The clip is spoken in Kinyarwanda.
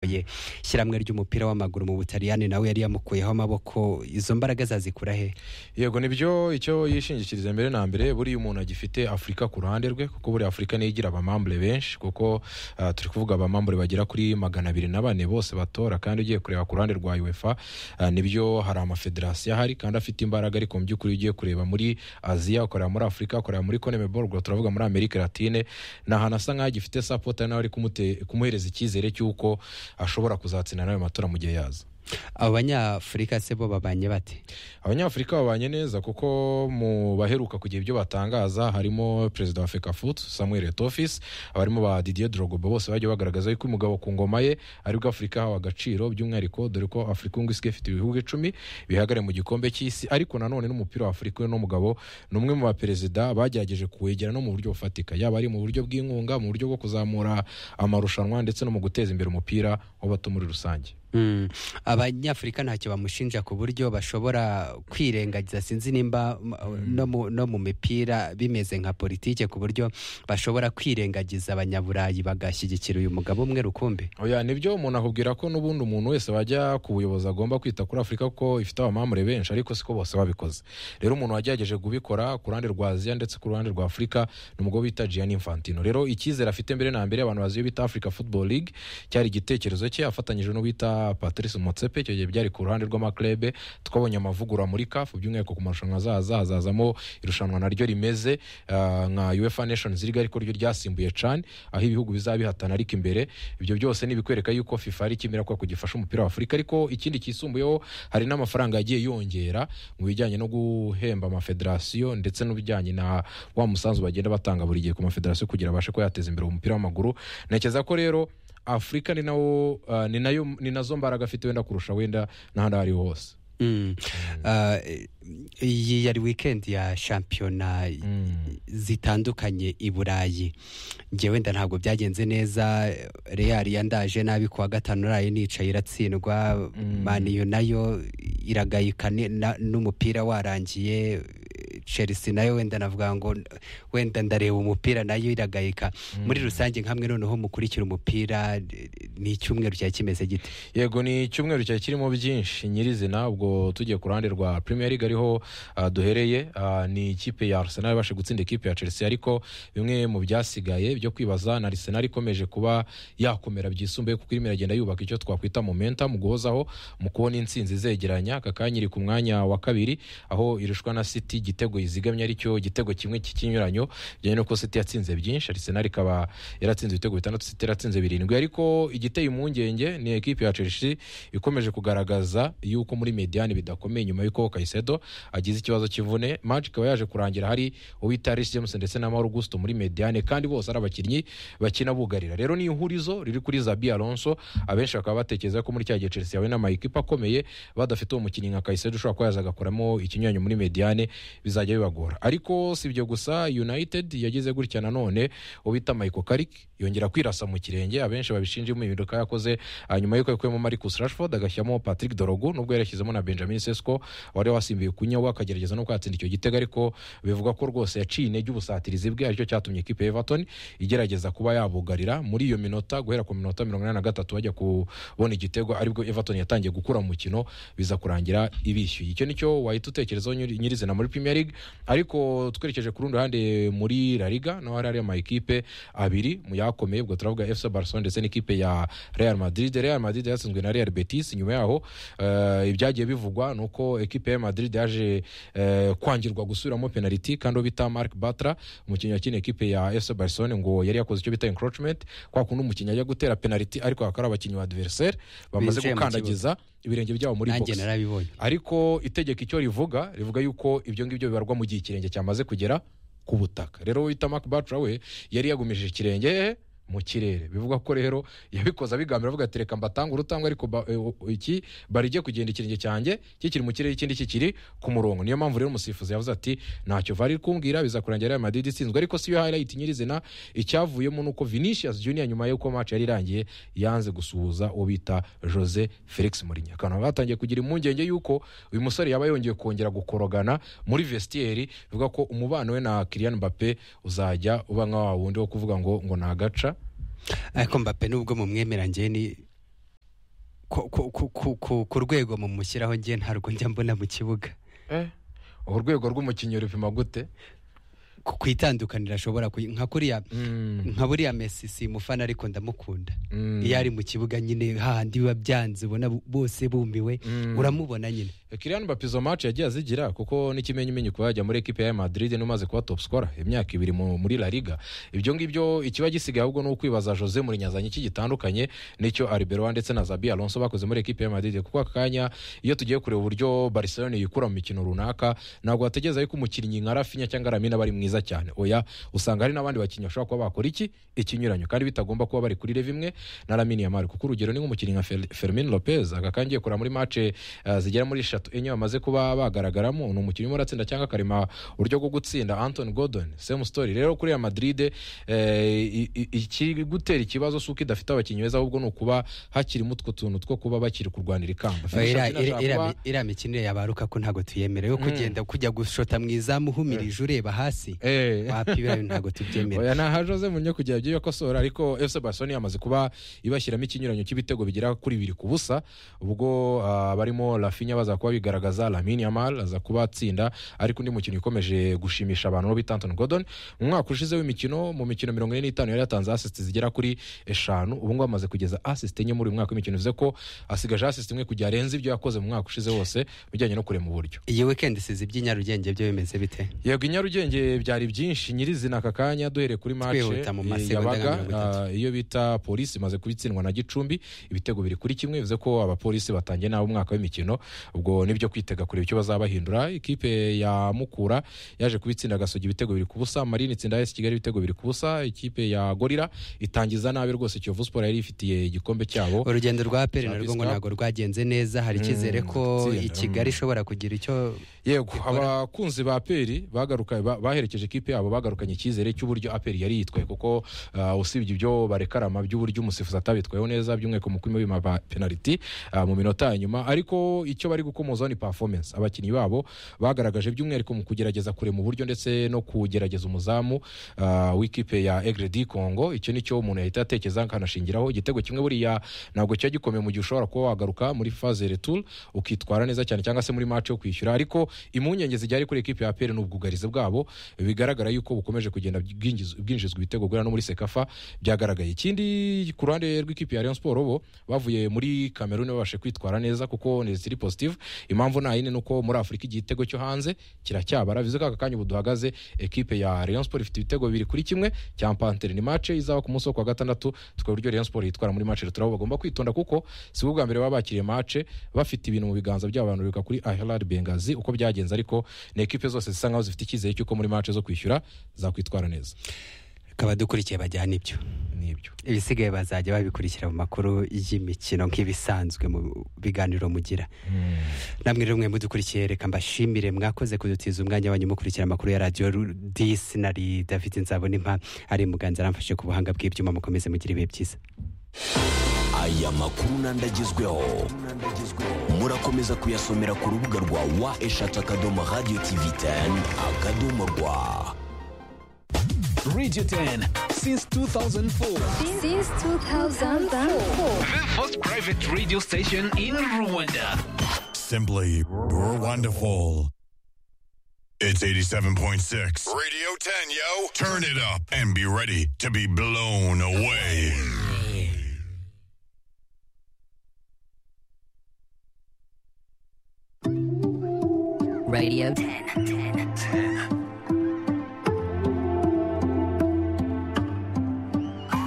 uhagarariye ishyirahamwe ry'umupira w'amaguru mu butaliyani nawe yari yamukuyeho amaboko izo mbaraga zazikura he yego nibyo icyo yishingikiriza mbere na mbere buriya umuntu agifite afurika ku ruhande rwe kuko buriya afurika niyo igira abamambure benshi kuko ah, turi kuvuga abamambure bagera kuri magana abiri na bane bose batora kandi ugiye kureba ku ruhande rwa uefa ah, nibyo hari amafederasiyo ahari kandi afite imbaraga ariko mu by'ukuri ugiye kureba muri aziya ukorera muri afurika ukorera muri conmebol ubwo turavuga muri amerika latine ni ahantu asa nk'aho agifite sapota nawe ari kumute- kumuhereza icyizere cy'uko ashobora kuzatsinda n'ayo matora mu gihe yaza abo banyafurika se bo babanye bate abanyafurika babanye neza kuko mu baheruka kugira ibyo batangaza harimo perezida wa fekafutu samuel etofis abarimo ba didier drogoba bose bagiye bagaragaza yuko umugabo ku ngoma ye aribwo afurika hawe agaciro by'umwihariko dore ko afurika ubu isigaye ifite ibihugu icumi bihagare mu gikombe cy'isi ariko nanone n'umupira wa afurika uno mugabo ni umwe mu baperezida bagerageje kuwegera no mu buryo bufatika yaba ari mu buryo bw'inkunga mu buryo bwo kuzamura amarushanwa ndetse no mu guteza imbere umupira w'abato muri rusange Mm. abanyafurika ntacyo bamushinja ku buryo bashobora kwirengagiza sinzi nimba m- no mu- no mu mipira bimeze nka politike ku buryo bashobora kwirengagiza abanyaburayi bagashyigikira uyu mugabo umwe rukumbi oya nibyo umuntu akubwira ko n'ubundi umuntu wese wajya ku buyobozi agomba kwita kuri afurika kuko ifite abamamure benshi ariko siko bose babikoze rero umuntu wagerageje kubikora ku ruhande rwa aziya ndetse ku ruhande rwa afurika ni umugabo bita gianni infantino rero icyizere afite mbere na mbere abantu bazi iyo bita africa football league cyari igitekerezo cye afatanyije n'uwita patrice motsepe icyo gihe byari ku ruhande rw'amaklebe twabonye amavugurura muri kafu by'umwihariko ku marushanwa azaza hazazamo irushanwa naryo rimeze ah, nka uefa nations league ariko ryo ryasimbuye cane aho ibihugu bizabihatana ariko imbere ibyo byose ni ibikwereka yuko fifa ari ikimera kubera ko gifasha umupira wa afurika ariko ikindi kisumbuyeho hari n'amafaranga yagiye yongera mu bijyanye no guhemba amafederasiyo ndetse n'ibijyanye na wa musanzu bagenda batanga buri gihe ku mafederasiyo kugira abashe kuba yateza imbere umupira w'amaguru ntekereza ko rero afurika ni nawo ah, ni nayo ni nazo mbaraga afite wenda kurusha wenda n'ahandi aho ariho hose Mm. Ah, eh, iyi yari weekend ya shampiyona zitandukanye i burayi njye wenda ntabwo byagenze neza real yandaje nabi kuwa gatanu rayo nicaye iratsindwa maniyo nayo iragayika ni- na- n'umupira warangiye chelsea nayo wenda navuga ngo wenda ndareba umupira nayo iragayika muri rusange nkamwe noneho mukurikira umupira ni icyumweru cyari kimeze gite yego ni icyumweru cyari kirimo byinshi nyirizina ubwo tugiye ku ruhande rwa premier league ariho ah, duhereye ah, ni ikipe ya arsenal ibasha gutsinda ikipe ya chelsea ariko bimwe mu byasigaye byo kwibaza na arsenal ikomeje kuba yakomera byisumbuye kuko irimo iragenda yubaka icyo twakwita momentum guhozaho mu kubona intsinzi izegeranya aka kanya iri ku mwanya wa kabiri aho irushwa na city igitego yizigamye aricyo igitego kimwe cy'ikinyuranyo bijyanye n'uko city yatsinze byinshi arsenal ikaba yaratsinze ibitego bitandatu city yaratsinze birindwi ariko igiteye impungenge ni ekipi ya chelsea ikomeje kugaragaza yuko muri mediane bidakomeye nyuma y'uko kayisedo agize ikibazo cy'imvune match ikaba yaje kurangira hari uwita Reece James ndetse na Mauro Augusto muri mediane kandi bose ari abakinnyi bakina bugarira rero ni ihurizo riri kuri Zabi Alonso abenshi bakaba batekereza ko muri cya gihe Chelsea yawe n'amayikipe akomeye badafite uwo mukinnyi nka Kayisedo ushobora kuba yaza agakoramo ikinyuranyo muri mediane bizajya bibagora ariko si ibyo gusa United yagize gutya nanone ubita Michael Carrick yongera kwirasa mu kirenge abenshi babishinja mu impinduka yakoze hanyuma yuko yakuyemo Marcus Rashford agashyiramo Patrick Dorogu nubwo yarashyizemo na Benjamin Sesko wari wasimbuye kunyawa akagerageza no kwatsinda icyo gitego ariko bivugwa ko rwose yaciye intege ubusatirizi bwe aricyo cyatumye ikipe ya Everton igerageza kuba yabugarira muri iyo minota guhera ku minota mirongo inani na gatatu bajya kubona igitego aribwo Everton yatangiye gukura mu mukino biza kurangira ibishyuye icyo nicyo wahita utekerezaho nyiri- nyirizina muri Premier League ariko twerekeje ku rundi ruhande muri La Liga naho hari hari amakipe abiri mu yakomeye ubwo turavuga FC Barcelona ndetse n'ikipe ya Real Madrid Real Madrid yatsinzwe na Real Betis nyuma yaho eh, ibyagiye bivugwa ni uko ekipe ya Madrid yaje eh, kwangirwa gusubiramo penaliti kandi uwo bita Marc Bartra umukinnyi wakina ekipe ya FC Barcelona ngo yari yakoze icyo bita encroachment kwa kundi umukinnyi ajya gutera penaliti ariko akaba ari abakinnyi ba adversaire bamaze Binjiye mu gukandagiza ibirenge byabo muri nanjye box narabibonye ariko itegeko icyo rivuga rivuga yuko ibyo ngibyo bibarwa mu gihe ikirenge cyamaze kugera ku butaka rero uwita Mark Bartra we yari yagumije ikirenge he, mu kirere bivugwa ko rero yabikoze abigambira avuga ati reka mbatanga urutangwa ariko ba- e, o- iki bari igiye kugenda ikirenge cyanjye kikiri mu kirere ikindi kikiri ku murongo niyo mpamvu rero umusifuzi yavuze ati ntacyo vari kumbwira bizakurangira Real Madrid itsinzwe ariko si yo highlight nyirizina icyavuyemo nuko Vinicius Junior nyuma y'uko match yari irangiye yanze gusuhuza uwo bita Jose Felix Mourinho akantu batangiye kugira impungenge yuko uyu musore yaba yongeye kongera gukorogana muri vestiaire bivuga ko umubano we na Kylian Mbappe uzajya uba nka wa wundi wo kuvuga ngo ngo nagaca ariko mbappe nubwo mumwemera njye ni ku- ku- ku- ku- ku- ku rwego mumushyiraho njye ntabwo njya mbona mu kibuga Eh, urwego rw'umukinnyi rupima gute ku ku itandukaniro ashobora kuyi- nka kuriya Mm, nka buriya mesi si umufana ariko ndamukunda mm. iyo ari mu kibuga nyine hahandi biba byanze ubona bo- bose bumiwe Mm. uramubona nyine Kylian Mbappe izo match yagiye azigira kuko n'ikimenyumenyu kuba yajya muri ekipe ya Madrid n'umaze kuba top scorer imyaka ibiri mu- muri La Liga ibyo ngibyo ikiba gisigaye ahubwo ni ukwibaza Jose Mourinho azanye iki gitandukanye n'icyo Arbeloa ndetse na Xabi Alonso bakoze muri ekipe ya Madrid kuko aka kanya iyo tugiye kureba uburyo Barcelona yikura mu mikino runaka ntabwo wategereza yuko umukinnyi nka Rafinha cyangwa Lamine aba ari mwiza cyane oya usanga hari n'abandi bakinnyi bashobora kuba bakora iki ikinyuranyo kandi bitagomba kuba bari kuri level imwe na Lamine Yamal kuko urugero ni nk'umukinnyi nka Fer- Fermin Lopez aka kangiye kureba muri match eh, zigera muri eshatu enye bamaze kuba bagaragaramo ni umukinnyi urimo uratsinda cyangwa akarema uburyo bwo gutsinda Anton Gordon same story rero kuri ya Madrid eh, i- i- ikigutera ikibazo si uko idafite abakinnyi beza ahubwo ni ukuba hakirimo utwo tuntu two kuba bakiri kurwanira ikamba Phil Iriya- Sharpin ashaka iriya kuba- mi- iriya mikinire yabaruka ko ntabwo tuyemerewe kugenda kujya gushota mu izamu uhumirije ureba hasi Eh. wapi biriya bintu ntabwo tubyemera oya ntaha jose munyo kugira ibyo yakosora ariko fc barcelona yamaze kuba ibashyiramo ikinyuranyo cy'ibitego bigera kuri bibiri ku busa ubwo ah, barimo rafinya baza kuba bigaragaza lamine yamal aza kuba atsinda ariko undi mukino ukomeje gushimisha abantu bo bita anton gordon mu mwaka ushize w'imikino mu mikino mirongo ine n'itanu yari yatanze asisiti zigera kuri eshanu ubu ngubu amaze kugeza asisiti enye muri uyu mwaka w'imikino bivuze ko asigaje asisiti imwe kugira arenze ibyo yakoze mu mwaka ushize wose bijyanye no kurema uburyo iyi weekend sizi by'inyarugenge byo bimeze bite yego i nyarugenge byari byinshi nyirizina aka kanya duhereye kuri mace Twihuta mu masegonda yabaga nka mirongo itatu. ah, iyo bita polisi imaze kubitsindwa na gicumbi ibitego biri kuri kimwe bivuze ko abapolisi batangiye nabi umwaka w'imikino ubwo nibyo kwitega kureba icyo bazabahindura ikipe ya mukura yaje kubitsinda agasogi ibitego biri ku busa marine itsinda esi kigali ibitego biri ku busa ikipe ya gorira itangiza nabi rwose kiyovu siporo yari ifitiye igikombe cyabo urugendo rwa aperi Champions narwo ngo Cup. ntabwo rwagenze neza hari icyizere ko itsinda, i kigali ishobora kugira icyo yego abakunzi ba aperi bagaruka ba- baherekeje ikipe yabo bagarukanye icyizere cy'uburyo aperi yari yitwaye kuko ah, usibye ibyo barekarama by'uburyo umusifuzi atabitwayeho neza by'umwihariko mu kwima ba penaliti ah, mu minota ya nyuma ariko icyo bari gukomozaho ni performance abakinnyi babo bagaragaje by'umwihariko mu kugerageza kurema uburyo ndetse no kugerageza umuzamu ah, w'ikipe ya egredi congo icyo ni cyo umuntu yahita atekereza akanashingiraho igitego kimwe buriya ntabwo kiba gikomeye mu gihe ushobora kuba wagaruka muri faze retour ukitwara neza cyane cyangwa se muri match yo kwishyura ariko impungenge zijyari kuri ekipe ya APR ni ubwugarizi bwabo bigaragara yuko bukomeje kugenda bwinjiz- bwinjizwa ibitego guhera no muri sekafa byagaragaye ikindi ku ruhande rw'ikipe ya Rayon Sport bo bavuye muri Cameroon babashe kwitwara neza kuko ni ziri positive impamvu nta yindi ni uko muri Afurika igitego cyo hanze kiracyabara bivuze ko aka kanya ubu duhagaze ekipe ya Rayon Sport ifite ibitego bibiri kuri kimwe cya Pantere ni match izaba ku munsi wo kwa gatandatu tukaba uburyo Rayon Sport yitwara muri match turabo bagomba kwitonda kuko si bwo bwa mbere baba bakiriye match bafite ibintu mu biganza byabo abantu biruka kuri Ahilal Bengazi uko byagenze ariko ni ekipe zose zisa nkaho zifite icyizere cy'uko muri match zo kwishyura zakwitwara neza kaba dukurikiye bajyana ibyo nibyo ibisigaye bazajya babikurikira mu makuru y'imikino nk'ibisanzwe mu biganiro mugira namwe rero mwe mudukurikiye reka mbashimire mwakoze kudutiza umwanya wanyu mukurikira amakuru ya radiyo Ru- disi nari david nzabonimpa ari muganza aramfashe ku buhanga bw'ibyuma mukomeze mugire ibihe byiza aya makuru n'andagezweho murakomeza kuyasomera ku rubuga rwa wa eshatu akadomo radiyo tivi teni akadomo rwa Radio 10 since 2004. since 2004. The first private radio station in Rwanda. Simply wonderful. It's 87.6. Radio 10, yo. Turn it up and be ready to be blown away. Radio 10. 10. 10.